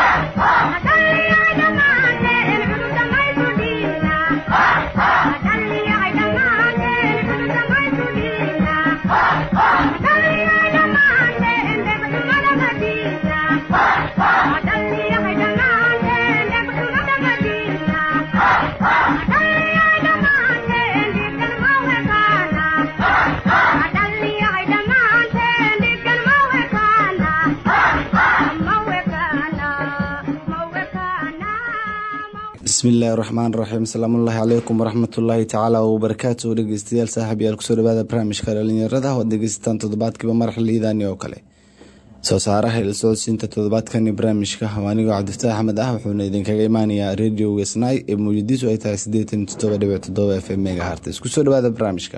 bismillahi raxmaan raxiim asalaamullaahi calaykum waraxmatullaahi tacaala wabarakaatu dhegeystayaal saaxib yaal kusoo dhawaada barnaamijka dhalinyarada waad dhegeysataan toddobaadkiiba mar xiliidani oo kale soo saaraha ilsocodsiinta toddobaadkani barnaamijka waa anigoo cabdifataax axmed ah wuxuuna idinkaga imaanayaa radio wesnai ee muujadiisu ay tahay siddeetan toddoba dhibic toddoba f m mega hartes kusoo dhawaada barnaamijka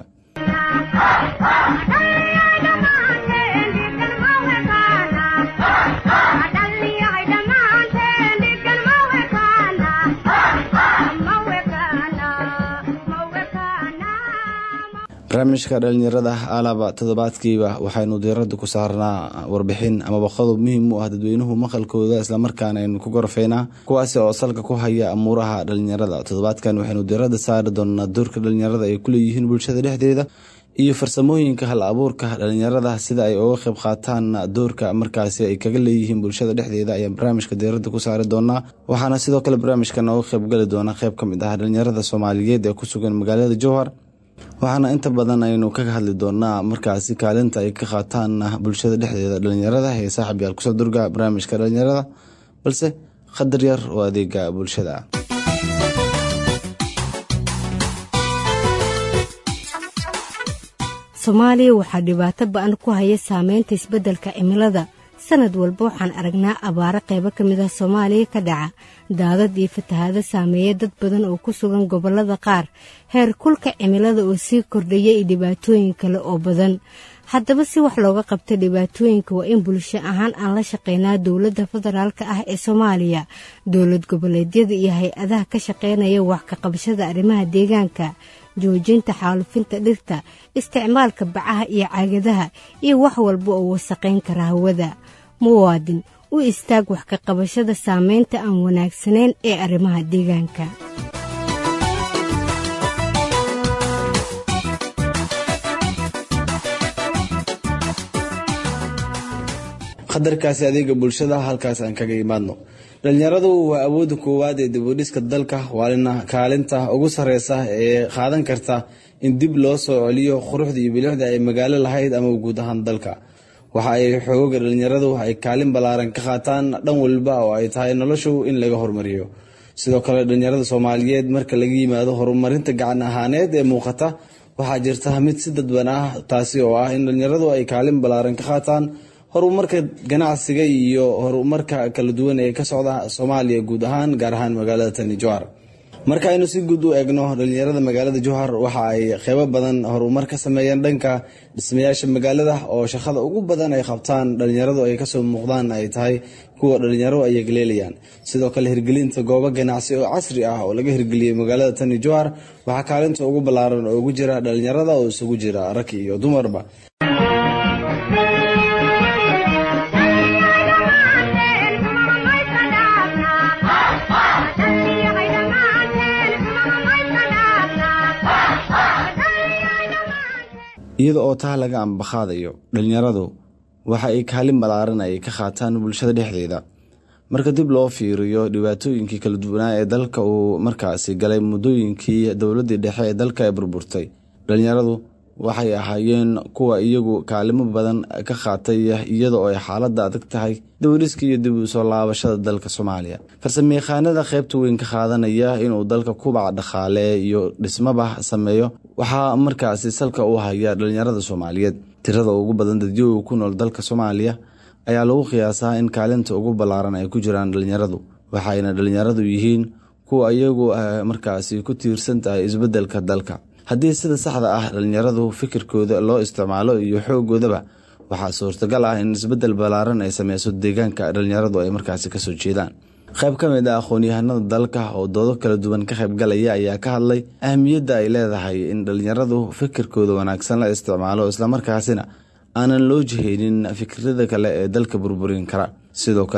barnaamijka dhalinyarada alaba toddobaadkiiba waxaynu diirada ku saarnaa warbixin amaba qodob muhiim u ah dadweynuhu maqalkooda islamarkaana aynu ku gorfeynaa kuwaasi oo salka ku haya amuuraha dhalinyarada toddobaadkan waxaynu diirada saari doonaa doorka dhalinyarada ay kuleeyihiin bulshada dhexdeeda iyo farsamooyinka hal abuurka dhalinyarada sida ay uga qeyb qaataan doorka markaasi ay kaga leeyihiin bulshada dhexdeeda ayaan barnaamijka diirada ku saari doonaa waxaana sidoo kale barnaamijka nooga qeybgali doona qeyb ka mid ah dhalinyarada soomaaliyeed ee ku sugan magaalada jowhar waxaana inta badan aynu kaga hadli doonaa markaasi kaalinta ay ka qaataan bulshada dhexdeeda dhalinyarada ee saaxib yaal kusoo durga barnaamijka dhalinyarada balse qadar yar oo adeega bulshada soomaaliya waxaa dhibaato ba-an ku haya saameynta isbeddelka cimilada sanad walba waxaan aragnaa abaaro qaybo ka mid ah soomaaliya ka dhaca daadad iyo fatahaado saameeya dad badan oo ku sugan gobollada qaar heer kulka cimilada oo sii kordhaya iyo dhibaatooyin kale oo badan haddaba si wax looga qabta dhibaatooyinka waa in bulsho ahaan aan la shaqeynaa dowladda federaalka ah ee soomaaliya dowlad goboleedyada iyo hay-adaha ka shaqeynaya wax ka qabashada arrimaha deegaanka joojinta xaalufinta dhirta isticmaalka bacaha iyo caagadaha iyo wax walba oo wasaqayn kara hawada muwaadin u istaag wax ka qabashada saameynta aan wanaagsanayn ee arrimaha deegaanka qadarkaasi adeega bulshada halkaas aan kaga imaadno dhalinyaradu waa awooda koowaad ee dibudhiska dalka waalina kaalinta ugu sareysa ee qaadan karta in dib loo soo celiyo quruxda iyo bilixda ay magaalo lahayd ama guud ahaan dalka waxa ay xooga dhalinyaradu ay kaalin ballaaran ka qaataan dhan walba oo ay tahay noloshu in laga hormariyo sidoo kale dhalinyarada soomaaliyeed marka laga yimaado horumarinta gacan ahaaneed ee muuqata waxaa jirta mid si dadban ah taasi oo ah in dhalinyaradu ay kaalin ballaaran ka qaataan horumarka ganacsiga iyo horumarka kala duwan ee ka socda soomaaliya guud ahaan gaar ahaan magaalada tani jowhar marka aynu si guud u eegno dhalinyarada magaalada jowhar waxa ay qeybo badan horumar ka sameeyeen dhanka dhismayaasha magaalada oo shaqada ugu badan ay qabtaan dhalinyaradu ay kasoo muuqdaan ay tahay kuwa dhalinyaro ay galeelayaan sidoo kale hirgelinta goobo ganacsi oo casri ah oo laga hirgeliyey magaalada tani jowhar waxaa kaalinta ugu ballaaran oo ugu jira dhalinyarada oo isugu jira rag iyo dumarba iyada oo taa laga ambaqaadayo dhalinyaradu waxa ay kaalin ballaaran ay ka qaataan bulshada dhexdeeda marka dib loo fiiriyo dhibaatooyinkii kala duwanaa ee dalka uu markaasi galay muddooyinkii dowladdii dhexe ee dalka ee burburtay dhalinyaradu waxay ahaayeen kuwa iyagu kaalimo badan ka qaatay iyada oo ay xaaladda adag tahay dowliska iyo dib u soo laabashada dalka soomaaliya farsamayaqaanada qaybta weyn ka qaadanaya inuu dalka kubac dhaqaale iyo dhismaba sameeyo waxaa markaasi salka u haya dhalinyarada soomaaliyeed tirada ugu badan dadyoga ku nool dalka soomaaliya ayaa lagu qiyaasaa in kaalinta ugu ballaaran ay ku jiraan dhalinyaradu waxayna dhalinyaradu yihiin kuwa iyagu markaasi ku tiirsan tahay isbeddelka dalka haddii sida saxda ah dhalinyaradu fikirkooda loo isticmaalo iyo xoogoodaba waxaa suurtagal ah in isbeddel ballaaran ay sameyso deegaanka dhalinyaradu ay markaasi kasoo jeedaan qayb ka mid ah aqoon-yahanada dalka oo doodo kala duwan ka qaybgalaya ayaa ka hadlay ahmiyadda ay leedahay in dhalinyaradu fikirkooda wanaagsan la isticmaalo islamarkaasina aanan loo jihaynin fikrada kale ee dalka burburin kara sidoo kale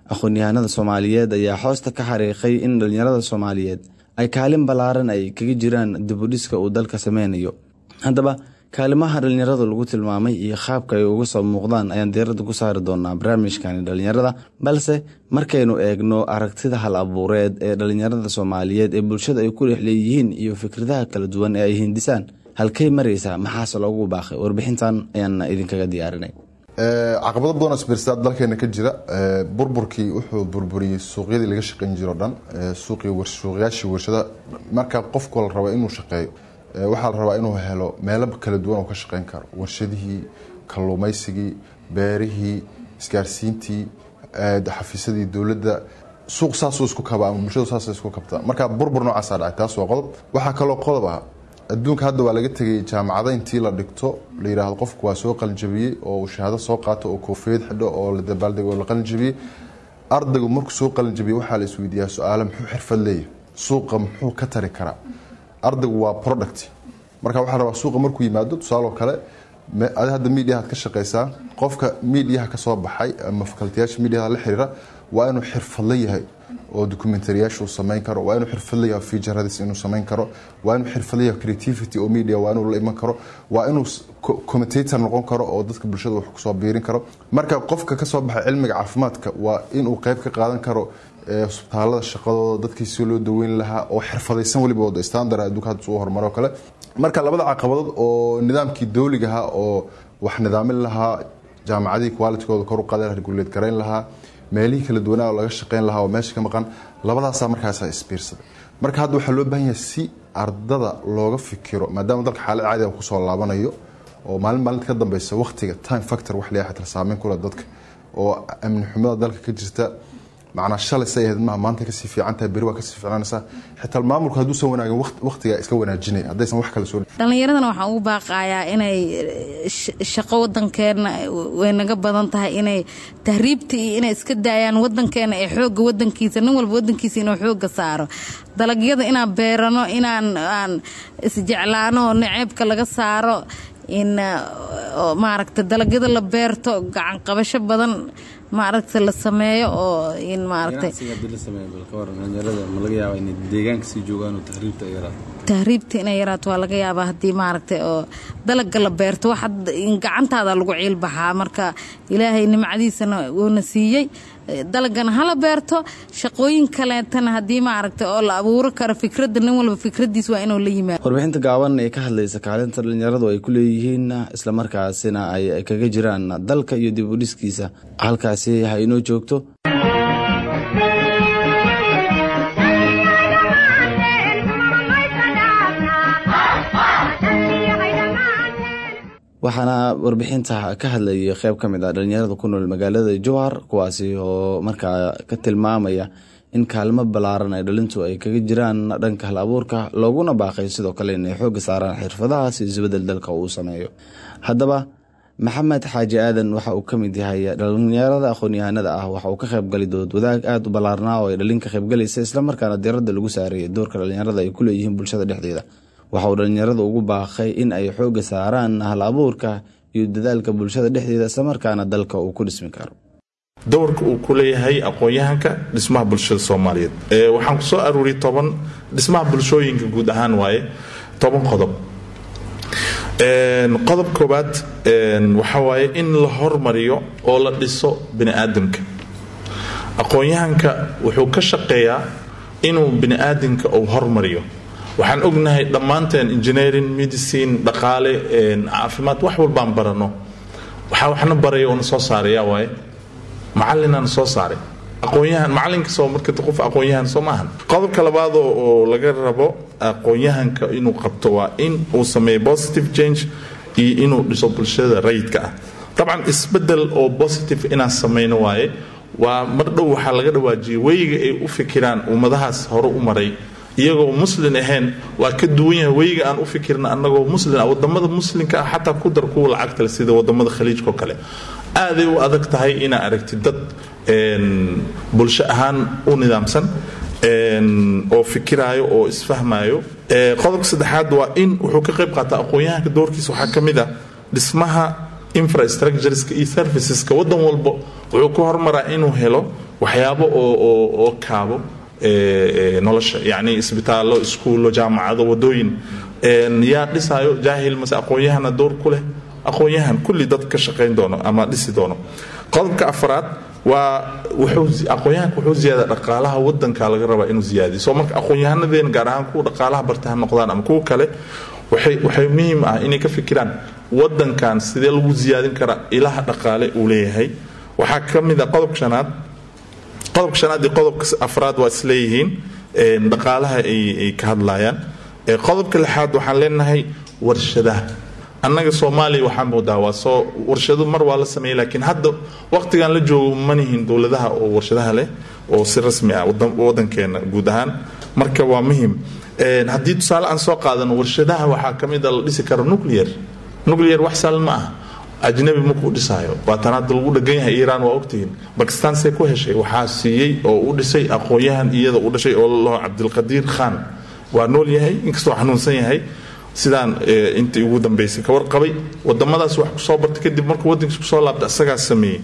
aqoon-yahanada soomaaliyeed ayaa xoosta ka xariiqay in dhallinyarada soomaaliyeed ay kaalin ballaaran ay kaga jiraan dibudhiska uu dalka sameynayo haddaba kaalimaha dhallinyarada lagu tilmaamay iyo qaabka ay uga soo muuqdaan ayaan diiradda ku saari doonaa barnaamijkani dhallinyarada balse markaynu eegno aragtida hal abuureed ee dhallinyarada soomaaliyeed ee bulshada ay ku dhex leeyihiin iyo fikradaha kala duwan ee ay hindisaan halkay maraysaa maxaase loogu baaqay warbixintan ayaan idinkaga diyaarinay caqabado badan oo isbiirsaad dalkeena ka jira burburkii wuxuu burburiyey suuqyadii laga shaqayn jiro dhan suuqyaashii warshada marka qofku la rabo inuu shaqeeyo waxaa la rabaa inuu helo meelo kala duwan oo ka shaqeyn karo warshadihii kalluumaysigii beerihii isgaarsiintii xafiisyadii dowladda suuq saasuu isku kaba ama bulshadu saas isku kabta marka burbur noocaasaa dhacay taas waa qodob waxaa kaloo qodob ah adduunka hadda waa laga tegay jaamacada intii la dhigto la yidhaahdo qofku waa soo qalinjabiyey oo uu shahaado soo qaato oo koofiyad xidho oo la dabaaldego la qalinjabiyey ardaygu markuu soo qalinjabiyey waxaa la isweydiiyaa su-aale muxuu xirfad leeyahay suuqa muxuu ka tari karaa ardaygu waa product marka waxaa rabaa suuqa markuu yimaado tusaaloo kale adi hadda mediahaad ka shaqaysaa qofka mediaha kasoo baxay ama fakaltiyaasha mediaha la xiriira waa inuu xirfadla yahay oo documentariyaasha uu samayn karo waa inuu xirfadla yahay featuradiis inuu samayn karo waa inuu xirfadla yahay creativity oo media waa inuu la iman karo waa inuu commentator noqon karo oo dadka bulshada wax kusoo biirin karo marka qofka kasoo baxay cilmiga caafimaadka waa inuu qeyb ka qaadan karo isbitaalada shaqadooda dadkii si loo daweyn lahaa oo xirfadaysan weliba wada standard adduunka hadda suu horumaro kale marka labada caqabadood oo nidaamkii dowligaha oo wax nidaamin lahaa jaamacadihii qualitygooda kor u qaada regulate garayn lahaa meelihii kala duwanaa oo laga shaqeyn lahaa oo meesha ka maqan labadaasaa markaasa isbiirsaday marka hadda waxaa loo baahan yahay si ardada looga fikiro maadaama dalka xaalad caadiga kusoo laabanayo oo maalin maalinta ka dambeysa waqtiga time factor wax leeyahay xataa saameyn kule dadka oo amni xumada dalka ka jirta macnaa shalay say ahayd maha maanta kasii fiican tahay beri waa kasii fiicnaanaysaa xitaa maamulku hadduusan wanaagin waqtigaa iska wanaajinay haddaysan wax kale soo dhallinyaradana waxaan ugu baaqayaa inay shaqo wadankeena way naga badan tahay inay tahriibta iyo inay iska daayaan wadankeena ee xooga wadankiisa nin walba wadankiisa inuu xooga saaro dalagyada inaan beerano inaan aan isjeclaano naceebka laga saaro in maaragta dalagyada la beerto gacan qabasho badan maaragta la sameeyo oo in maaragtay tahriibta inay yaraato waa laga yaabaa haddii maaragtay oo dalaga la beerto wax gacantaada lagu ciilbaxaa marka ilaahay nimcadiisana wuuna siiyey dalagana hala beerto shaqooyin kaleetana haddii maaragtay oo la abuuro karo fikradda nin walba fikradiis waa inuu la yimaado warbixinta gaaban ee ka hadlaysa kaalinta dhallinyaradu ay ku leeyihiin islamarkaasina ay kaga jiraan dalka iyo dib u dhiskiisa halkaasi ha inoo joogto waxaana warbixinta ka hadlayay qeyb ka mid ah dhallinyarada ku nool magaalada jowhar kuwaasi oo markaa ka tilmaamaya in kaalmo ballaaran ay dhalintu ay kaga jiraan dhanka hal abuurka looguna baaqay sidoo kale inay xoogga saaraan xirfadaha si isbedel dalka uu sameeyo haddaba maxamed xaaji aadan waxa uu ka mid yahay dhallinyarada aqoon-yahanada ah waxa uu ka qaybgali dood wadaag aada u ballaarnaa oo ay dhalin ka qaybgalaysa islamarkaana diradda lagu saarayay doorka dhallinyarada ay ku leeyihiin bulshada dhexdeeda waxa uu dhallinyarada ugu baaqay in ay xoogga saaraan hal abuurka iyo dadaalka bulshada dhexdeeda islamarkaana dalka uu ku dhismi karo doorka uu ku leeyahay aqoon-yahanka dhismaha bulshada soomaaliyeed waxaan kusoo aruuriyay toban dhismaha bulshooyinka guud ahaan waaye toban qodob qodob koobaad waxa waaye in la hormariyo oo la dhiso bini aadamka aqoon-yahanka wuxuu ka shaqeeyaa inuu bini aadamka uu hormariyo waxaan ognahay dhammaanteen engineering medicine dhaqaale caafimaad wax walbaan barano waxaa waxna baraya oona soo saaraya waaye macalinaan soo saaray aqoonyahan macalinka soo marka qof aqoonyahan soo maahan qodobka labaad oo laga rabo aqoonyahanka inuu qabto waa in uu sameeyo positive change iyo inuu dhiso bulshada rayidka ah dabcan isbedel oo positive inaan sameyno waaye waa mar dhow waxaa laga dhawaajiyay weyga ay u fikiraan ummadahaas hore u maray iyagoo muslin ahayn waa ka duwan yahay weyga aan u fikirna anagoo muslin ah wadamada muslimka ah xataa ku dar kuwa lacagtale sida wadamada khaliijkao kale aaday u adag tahay inaa aragtid dad bulsho ahaan u nidaamsan oo fikiraayo oo isfahmaayo qodobka saddexaad waa in wuxuu ka qayb qaataa aqoon-yahanka doorkiisa waxaa ka mid ah dhismaha infrastructureska iyo serviceska wadan walba wuxuu ku hormaraa inuu helo waxyaabo oo kaabo nolosha yani isbitaallo iskuullo jaamacado wadooyin yaa dhisaayo jaahil mase aqoon-yahana door ku leh aqoon-yahan kulli dad ka shaqayn doono ama dhisi doono qodobka afraad waa aqoon-yahanka wuxuu ziyaada dhaqaalaha wadanka laga rabaa inuu ziyaadiyo soo marka aqoon-yahanadeen gaar ahaan kuwa dhaqaalaha barta ha noqdaan ama kuwa kale waxay muhiim ah inay ka fikiraan wadankan sidee lagu ziyaadin karaa ilaha dhaqaale uu leeyahay waxaa ka mid a qodobka shanaad qodobka shanaad iyo qodobka afraad waa isleeyihiin dhaqaalaha ay ka hadlayaan qodobka lixaad waxaan leenahay warshadaha annaga soomaaliya waxaa moodaa waa soo warshado mar waa la sameeyey laakiin hadda waqtigan la joogo manihin dowladaha oo warshadaha leh oo si rasmi ah wadankeena guud ahaan marka waa muhim haddii tusaale aan soo qaadano warshadaha waxaa ka mid a la dhisi karo nuclear nuclear wax saalan ma ah ajnabi markuu dhisaayo waa tan hadda lagu dhagan yahay iiraan waa ogtihiin bakistan see ku heshay waxaa siiyey oo u dhisay aqoon-yahan iyada u dhashay oo lalaho cabdilqadiir khan waa nool yahay inkastoo xanuunsan yahay sidaan intii ugu dambaysay ka warqabay wadamadaas wax kusoo bartay kadib markuu wadankiis kusoo laabtay asagaas sameeyey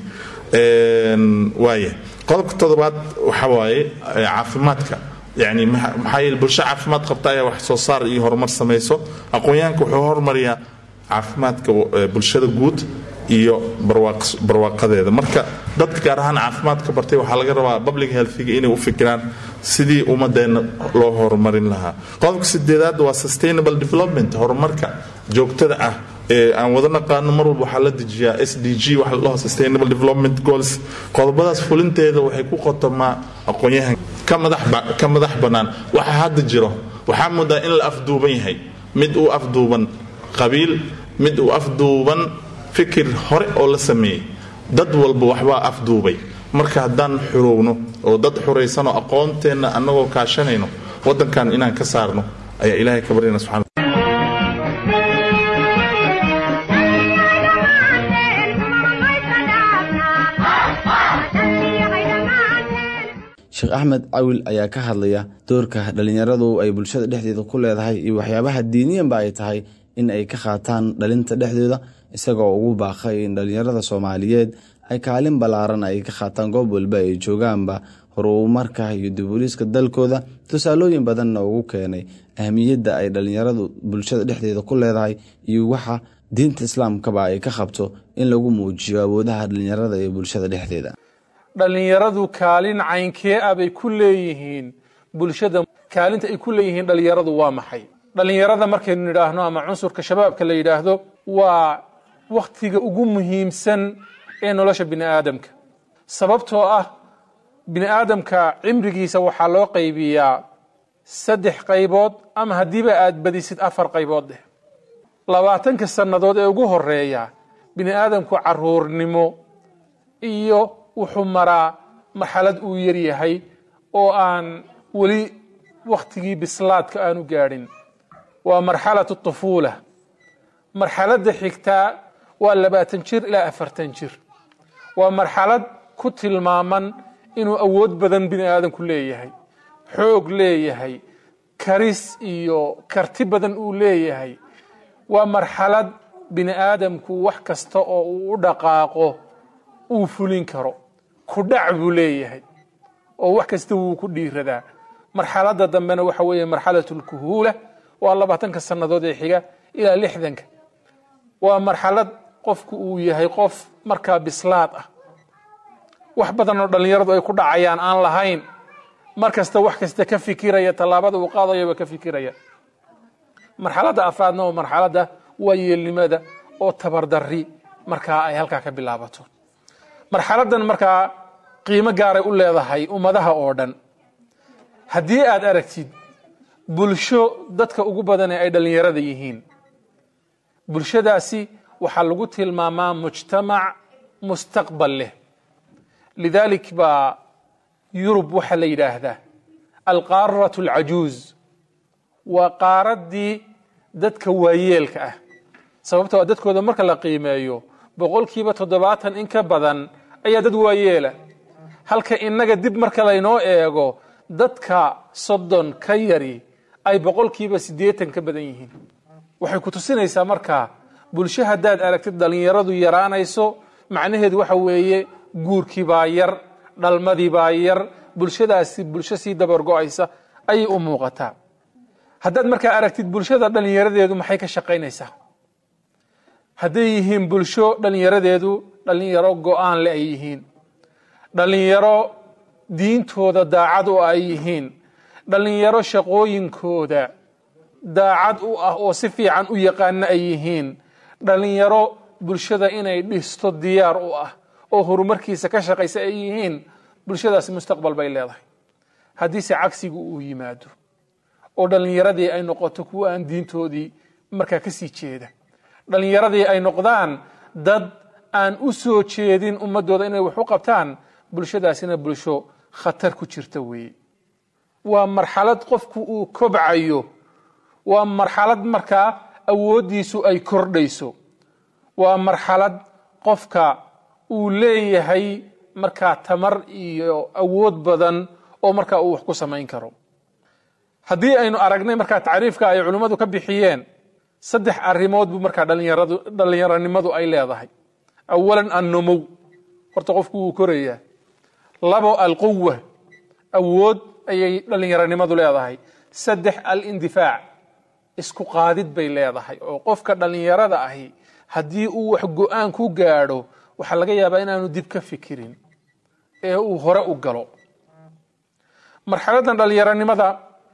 waaya qodobka toddobaad waxa waaye caafimaadka yani maxaa yeele bulsho caafimaad qabta ayaa wax soo saar iyo horumar samayso aqoon-yahanka wuxuu hormariyaa caafimaadka bulshada guud iyo barwaaqadeeda marka dadka gaar ahaan caafimaadka bartay waxaa laga rabaa public healthiga inay u fikiraan sidii ummadeenna loo horumarin lahaa qodobka sideedaad waa sustainable development horumarka joogtada ah ee aan wada naqaano mar walba waxaa la dejiyaa s d g waxa la dhaho sustainable development goals qodobadaas fulinteeda waxay ku qotomaa aqoon-yahan ka madax bannaan waxa hadda jiro waxaa moodaa in la afduuban yahay mid uu afduuban qabiil mid uu afduuban fikir hore oo la sameeyey dad walba waxbaa afduubay marka haddaan xurowno oo dad xuraysanoo aqoonteenna annagoo kaashanayno waddankan inaan ka saarno ayaa ilaahay ka baryana subxana sheekh axmed cawil ayaa ka hadlaya doorka dhallinyaradu ay bulshada dhexdeeda ku leedahay iyo waxyaabaha diiniyanba ay tahay in ay ka qaataan dhalinta dhexdooda isagoo ugu baaqay in dhallinyarada soomaaliyeed ay kaalin ballaaran ay ka qaataan goob walba ay joogaanba horumarka iyo dubuliiska dalkooda tusaalooyin badanna ugu keenay ahmiyadda ay dhallinyaradu bulshada dhexdeeda ku leedahay iyo waxa diinta islaamkaba ay ka qabto in lagu muujiyo awoodaha dhallinyarada ee bulshada dhexdeeda dhallinyaradu kaalin caynkee ah bay ku leeyihiin bulshada kaalinta ay ku leeyihiin dhallinyaradu waa maxay dhallinyarada markaynu nidhaahno ama cunsurka shabaabka la yidhaahdo waa wakhtiga ugu muhiimsan ee nolosha bini aadamka sababtoo ah bini aadamka cimrigiisa waxaa loo qaybiyaa saddex qaybood ama haddiiba aad badisid afar qaybood deh labaatanka sannadood ee ugu horeeya bini aadamku caruurnimo iyo wuxuu maraa marxalad uu yaryahay oo aan weli wakhtigii bislaadka aanu gaadhin waa marxalatu tufuula marxaladda xigtaa waa labaatan jir ilaa afartan jir waa marxalad ku tilmaaman inuu awood badan bini aadamku leeyahay xoog leeyahay karis iyo karti badan uu leeyahay waa marxalad bini aadamku wax kasta oo uu u dhaqaaqo uu fulin karo kudhac buu leeyahay oo wax kasta wuu ku dhiiradaa marxaladda dambena waxa weeye marxalatu lkuhuula waa labaatanka sannadood ee xiga ilaa lixdanka waa marxalad qofku uu yahay qof markaa bislaad ah wax badan oo dhallinyaradu ay ku dhacayaan aan lahayn mar kasta wax kasta ka fikiraya tallaabada uu qaadayaba ka fikiraya marxaladda afraadna oo marxaladda waa yeelnimada oo tabardari markaa ay halkaa ka bilaabato marxaladdan markaa qiimo gaaray u leedahay ummadaha oo dhan haddii aad aragtid bulsho dadka ugu badanee ay dhallinyarada yihiin bulshadaasi waxaa lagu tilmaamaa mujtamac mustaqbal leh lidaalik baa yurub waxaa la yidhaahdaa alqaaratu alcajuuz waa qaaraddii dadka waayeelka ah sababtoo a dadkooda marka la qiimeeyo boqolkiiba toddobaatan in ka badan ayaa dad waayeela halka innaga dib marka laynoo eego dadka soddon ka yari ay boqolkiiba siddeetan ka badan yihiin waxay ku tusinaysaa markaa bulsho haddaad aragtid dhallinyaradu yaraanayso macnaheedu waxa weeye guurkii baa yar dhalmadii baa yar bulshadaasi bulsho sii dabargo-aysa ayay u muuqataa haddaad markaa aragtid bulshada dhallinyaradeedu maxay ka shaqaynaysaa hadday yihiin bulsho dhallinyaradeedu dhallinyaro go-aan le ay yihiin dhallinyaro diintooda daacad u ay yihiin dhallinyaro shaqooyinkooda daacad u ah oo si fiican u yaqaana ay yihiin dhallinyaro bulshada inay dhisto diyaar u ah oo horumarkiisa ka shaqaysa ay yihiin bulshadaasi mustaqbal bay leedahay haddiise cagsigu uu yimaado oo dhallinyaradii ay noqoto kuwa aan diintoodii markaa ka sii jeeda dhallinyaradii ay noqdaan dad aan u soo jeedin ummadooda inay wax u qabtaan bulshadaasina bulsho khatar ku jirta weeye waa marxalad qofku uu kobcayo waa marxalad markaa awooddiisu ay kordhayso waa marxalad qofka uu leeyahay markaa tamar iyo awood badan oo markaa uu wax ku samayn karo haddii aynu aragnay markaa tacriifka ay culimmadu ka bixiyeen saddex arrimood buu markaa dhalinyaradu dhallinyaronimadu ay leedahay awalan annumow horta qofku wuu korayaa labo alquwa awood ayay dhallinyaronimadu leedahay saddex alindifaac isku qaadid bay leedahay oo qofka dhallinyarada ahi haddii uu wax go-aan ku gaadho waxaa laga yaabaa inaanu dib ka fikirin ee uu hore u galo marxaladan dhallinyaronimada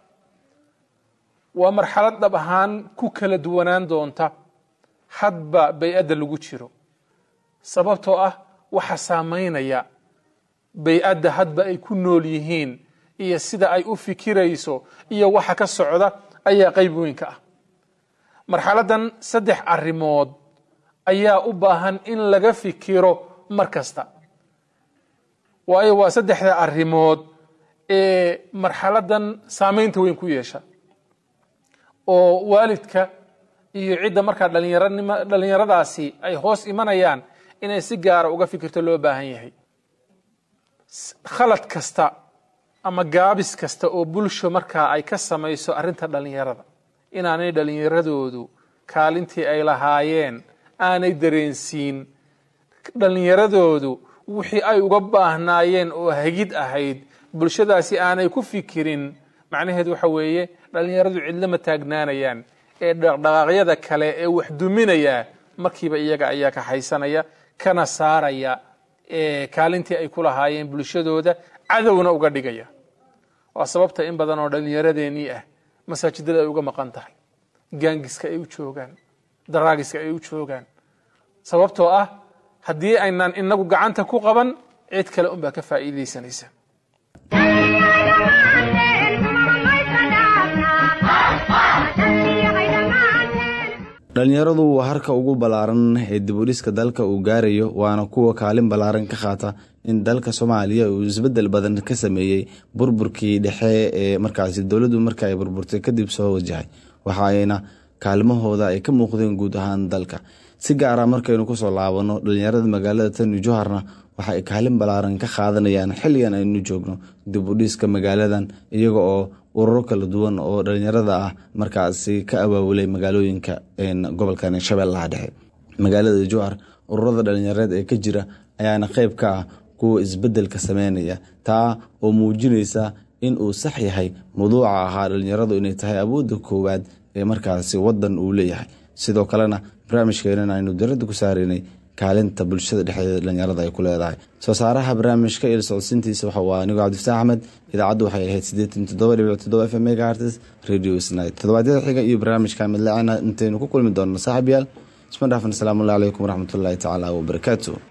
waa marxalad dhab ahaan ku kala duwanaan doonta hadba bay-adda lagu jiro sababtoo ah waxa saamaynaya bay-adda hadba ay ku nool yihiin iyo sida ay u fikirayso iyo waxa ka socda ayaa qayb weynka ah marxaladan saddex arrimood ayaa u baahan in laga fikiro mar kasta waayo waa saddexda arrimood ee marxaladan saamaynta weyn ku yeesha oo waalidka iyo cidda markaa dhalinyaranima dhallinyaradaasi ay hoos imanayaan inay si gaara uga fikirto loo baahan yahay khalad kasta ama gaabis kasta oo bulsho markaa ay ka samayso arrinta dhallinyarada inaanay dhallinyaradoodu kaalintii ay lahaayeen aanay dareensiin dhallinyaradoodu wixii ay uga baahnaayeen oo hagid ahayd bulshadaasi aanay ku fikirin macnaheedu waxa weeye dhallinyaradu cidlama taagnaanayaan ee dhaqdhaqaaqyada kale ee wax duminaya markiiba iyaga ayaa ka haysanaya kana saaraya kaalintii ay ku lahaayeen bulshadooda cadowna uga dhigaya waa sababta in badan oo dhallinyaradeenii ah masaajidada ay uga maqan tahay gaangiska ay u joogaan daraagiska ay u joogaan sababtoo ah haddii aynaan inagu gacanta ku qaban cid kale unbaa ka faa'iidaysanaysa dhallinyaradu waa harka ugu ballaaran ee dibudhiska dalka uu gaarayo waana kuwa kaalin ballaaran ka qaata in dalka soomaaliya uu isbedel badan ka sameeyey burburkii dhexe ee markaasi dowladdu marka ay burburtay kadib soo wajahay waxa ayna kaalmahooda ay ka muuqdeen guud ahaan dalka si gaara markaynu kusoo laabano dhallinyarada magaalada tani joharna waxa ay kaalin ballaaran ka qaadanayaan xilligan aynu joogno dibudhiska magaaladan iyaga oo ururo kala duwan oo dhalinyarada ah markaasi ka abaabulay magaalooyinka gobolkan shabeellaha dhexe magaalada jowhar ururada dhalinyareed ee ka jira ayaana qeyb ka ah kuwa isbedelka sameynaya taa oo muujinaysa in uu sax yahay mawduuca ahaa dhalinyaradu inay tahay awoodda koowaad ee markaasi wadan uu leeyahay sidoo kalena barnaamijkeenan aynu darada ku saareynay kaalinta bulshada dhexdeeda dhalinyarada ay ku leedahay soo saaraha barnaamijka il socodsiintiisa waxa waa anigo cabdifataax axmed idaacaddu waxay ahayd siddeetan toddoba dhibic toddoba f m megahertes radio snid toddobaadyada xiga iyo barnaamijka midlacana intaynu ku kulmi doonno saaxiib yaal isma dhaafan asalaamu allah calaykum waraxmatullaahi tacaala wabarakaatu